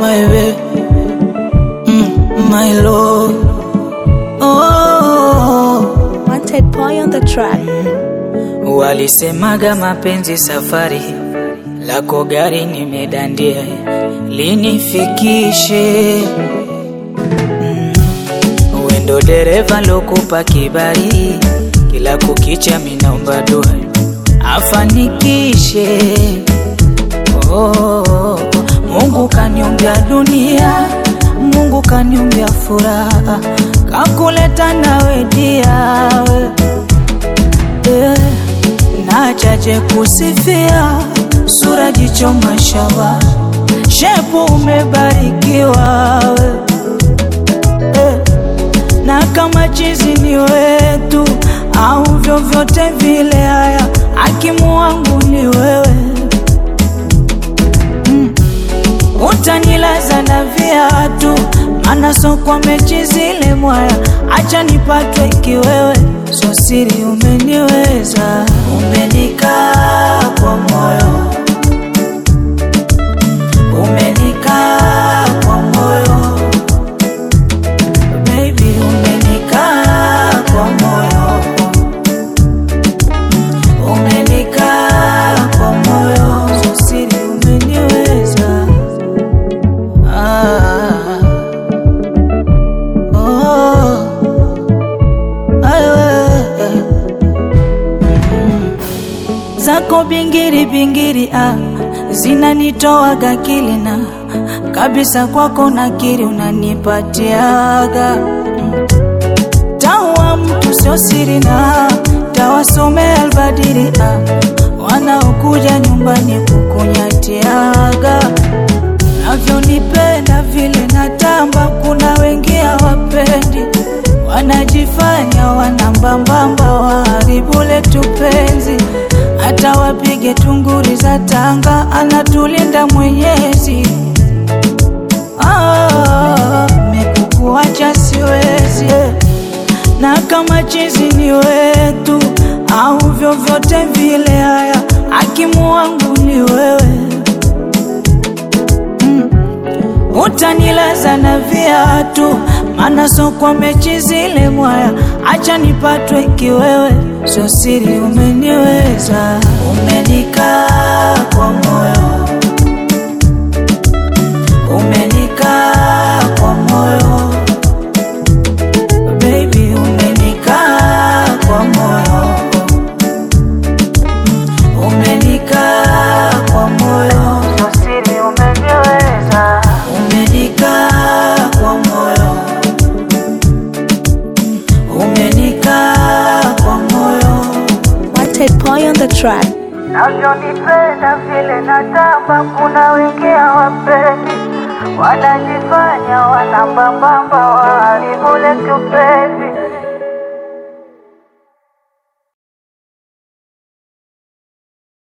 my way, mm, my love. Oh, Wanted boy on the track. walisemaga mapenzi safari, lako gari nimedandia, linifikishe mm, wendo dereva lokupa kibari, kila kukicha minaomba dua afanikishe. Oh, Mungu kaniombea dunia, Mungu kaniombea furaha, kakuleta nawe diawe eh, na chache kusifia, sura jicho mashawa, shepu umebarikiwa we eh, na kama chizi ni wetu au vyovyote vile, haya hakimu wangu ni wewe utanilaza na viatu, maana so kwa mechi zile mwaya, acha nipatwe kiwewe, so siri umeniweza, umenikaa kwa moyo, umenikaa kwa moyo, baby, umenikaa kwa moyo, umenikaa kwa moyo, so siri umeniweza. Ah, oh, ayo, mm. zako bingiri bingiri ah, zinanitoaga kilina kabisa, kwako nakiri unanipatiaga mm. tawa mtu sio siri na tawasomea albadiri ah, wanaokuja nyumbani kukunyatiaga navyonipenda vile natamba, kuna wengi hawapendi, wanajifanya wanambambamba, waharibu letu penzi, hata wapige tunguri za tanga, anatulinda Mwenyezi. Ah, mekukuacha siwezi, na kama chizi ni wetu au vyovyote vile, haya hakimu wangu ni wewe utanilaza na viatu, maana so kwa mechi zile mwaya, acha nipatwe kiwewe, so siri umeniweza, umenikaa kwa moyo, umenikaa kwa moyo, baby, umenikaa kwa moyo, umenikaa kwa moyo, so siri umeniweza umenikaa kwa moyo, umenikaa kwa moyo, Wanted boy on the track. navyonipenda vile natamba, kuna wengi hawapendi, wanajifanya wanambambamba, waharibu letu penzi,